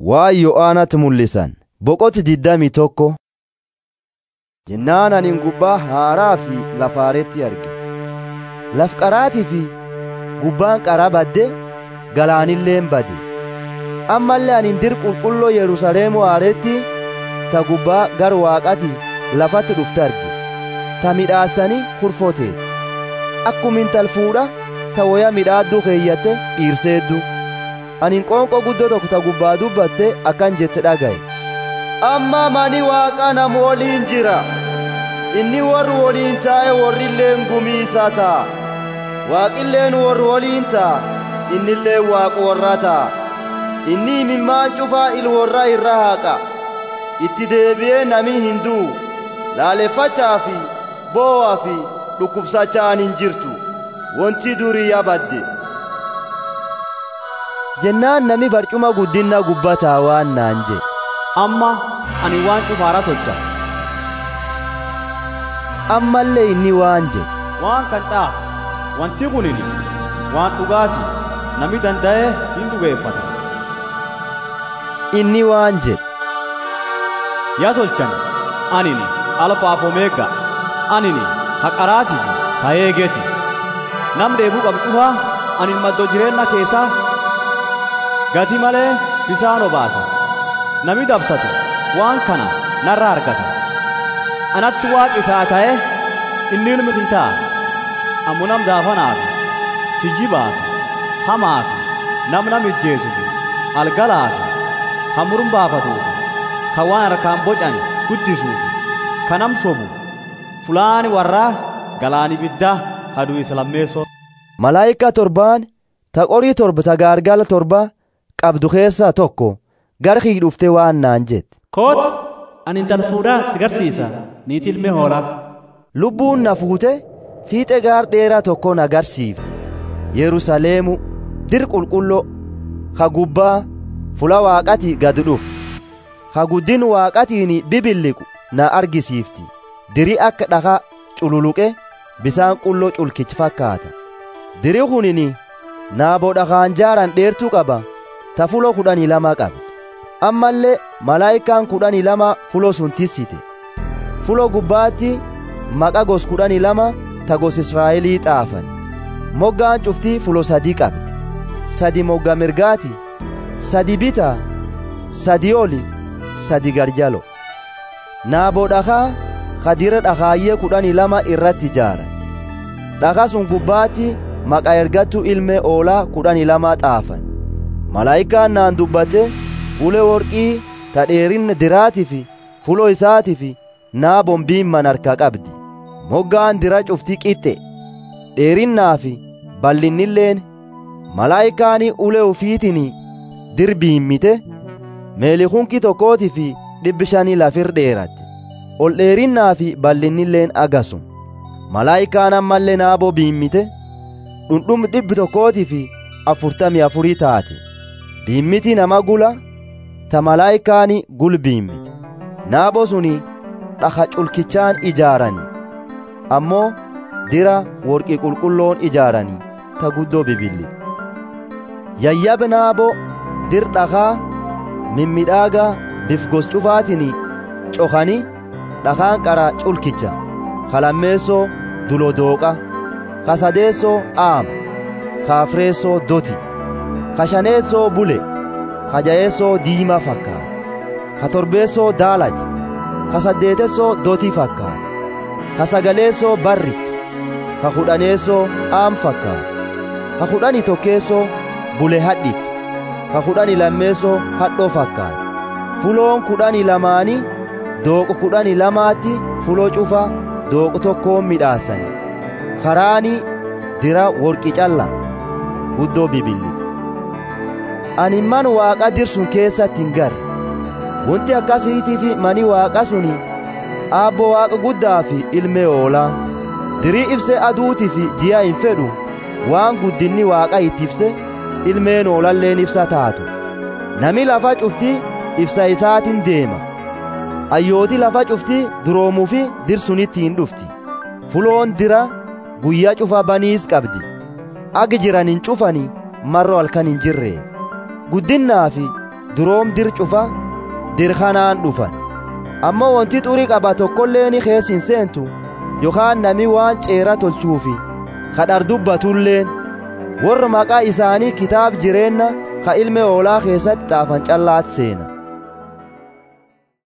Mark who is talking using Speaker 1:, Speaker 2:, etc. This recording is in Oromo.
Speaker 1: waa yo'aanatti mul'isan boqoti diddami tokko jennaan anin gubbaa haaraa fi lafaaretti arge laf qaraatii fi gubbaan qara badde galaanilleen bade ammallee anin dir qulqulloo yerusaleemu haaretti ta gubbaa gar waaqati lafatti dhufte arge ta midhaasanii kurfote akkuma intal fuudha ta woya midhaaddu keeyyatte dhiirseeddu anin qoonqoo guddoo tokko ta gubbaa dubbatte akkan jette dhagaye amma mani waaqa nam woliin jira inni warri woliin taa'e warrilleen gumiisa ta'a waaqilleen warri woliin ta'a innilleen waaqa warra ta'a inni imimmaan cufaa il warra irra haaqa itti deebi'ee nami hin du'u laaleffachaa fi boo'aa fi dhukkubsachaan hin jirtu wanti durii yabadde jennaan nami barcuma guddinna gubbataa waan naan jedhe
Speaker 2: amma ani waan cufaara tolcha
Speaker 1: ammallee inni waan jedhe
Speaker 2: waan kan ta'a wanti kunini waan dhugaati nami danda'ee hin dhugeeffata
Speaker 1: inni waan jedhe
Speaker 2: yaa tolchan anini alfaaf omeega anini haqaraatii fi kayeegeeti nam dheebuu qabu cufaa anin maddoo jireenna keessaa gati malee bisaan obaasa nami dabsatu waan kana narra argata anatti waaqi isaa ta'e inni ilmi kitaa ammu nam daafanaaf kijjibaaf hamaaf nam nam ijjeesuuf algalaaf ka murum baafatuuf ka waan harkaan bocan guddisuuf ka nam sobu fulaani warraa galaani biddaa haduu isa lammeessoo
Speaker 1: malaayika torbaan ta qorii torba ta gaargala torba qabdu keessaa tokko gara kii dhuftee waan naan jette
Speaker 3: koot ani intal fuudhaa si garsiisa niitii ilmee hoolaa
Speaker 1: lubbuun na fuute fiixe gaar dheeraa tokko na garsiifte yerusaleemu dir qulqulloo ka gubbaa fula waaqati gad dhufu ka guddin waaqatiin bibilliqu na argisiifti diri akka dhaka cululuqe bisaan qulloo culkichi fakkaata diri kunini naaboo dhakaan jaaran dheertuu qaba ta fuloo kudhanii lama qabe ammallee malaayikaan kudhanii lama fuloo sun tissite fuloo gubbaatti maqa gos kudhanii lama ta gos israa'elii xaafan moggaan cuftii fuloo sadii qabde sadi mogga mirgaati sadi bita sadi oli sadi garjalo naaboo dhakaa kadira dhakaayyee kudhanii lama irratti ijaaran dhaka sun gubbaatti maqa ergattuu ilmee oolaa kudhanii lama xaafan malaayikaan naan dubbate ulee worqii ta dheerinna diraatii fi fuloo isaatii fi naaboon biimman harka qabdi moggaan dira cuftii qixxe dheerinnaa fi bal'innilleen malaayikaanii ulee ufiitiin dir biimmite meelikunki tokkootii fi dhibbi shanii lafir dheeratte ol dheerinnaa fi bal'innilleen agasum malaayikaan ammallee naaboo biimmite dhundhum dhibbi tokkootii fi afurtamii afurii taate biimmiti nama gula ta malaayikaani gul biimmite naaboo suni dhaka culkichaan ijaarani ammoo dira worqii qulqulloon ijaaranii ta guddoo bibilli yayyab naaboo dir dhakaa mimmidhaagaa bifgos cufaatiin cokanii dhakaan qara culkicha kalammeessoo dulodooqa kasadeessoo aama kaafreessoo doti kashaneessoo bule kajayeessoo diimaa fakkaata katorbeessoo daalacha kasaddeetessoo dotii fakkaata kasagaleessoo barricha kakudhaneessoo aam fakkaata kakudhani tokkeessoo bule hadhicha kakudhani lammeessoo hadhoo fakkaata fuloon kudhani lamaanii dooqo kudhani lamaatti fuloo cufa dooqo tokkoon midhaasani karaanii dira worqi calla guddoo bibillitu ani man waaqa dirsun keessatti hin garre wanti akkasiitii fi mani waaqa suni aabbo waaqa guddaa fi ilmee oolaa dirii ibse aduutii fi ji'a hin fedhu waan guddinni waaqa itti ibse ilmeen oolalleen ibsa taatu nami lafa cuftii ibsa isaatiin deema ayyooti lafa cuftii duroomuu fi dirsunitti hin dhufti fuloon dira guyyaa cufa baniis qabdi agi jiran hin cufani marro halkan hin jirreef guddinnaa fi duroom dir cufa dir kanaan dhufan ammoo wanti xurii qaba tokkolleeni keessin seentu yookaan nami waan ceera tolchuufi kadhar dubbatulleen warra maqaa isaanii kitaab jireenna ka ilme oolaa keessatti xaafan callaat seena